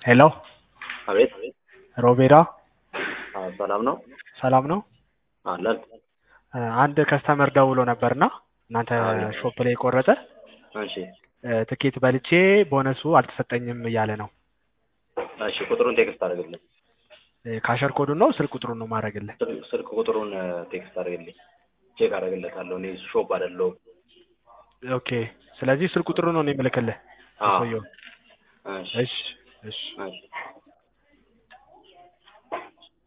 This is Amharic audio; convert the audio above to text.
ሄሎ አቤት ሮቤራ አዎ፣ ሰላም ነው ሰላም ነው? አለን። እ አንድ ከስተመር ደውሎ ነበርና እናንተ አዎ። ሾፕ ላይ የቆረጠ እሺ እ ትኬት በልቼ ቦነሱ አልተሰጠኝም እያለ ነው። እሺ፣ ቁጥሩን ቴክስት አድርግልኝ። እ ካሸር ኮዱን ነው ስልክ ቁጥሩን ነው ማድረግልህ? ስልክ- ስልክ ቁጥሩን እ ቴክስት አድርግልኝ። ቼክ አደርግለታለሁ። እኔ ሾፕ አይደለሁም። ኦኬ። ስለዚህ ስልክ ቁጥሩን ነው እኔ የምልክልህ አዎ። ሰውየው። እሺ እሺ እሺ እሺ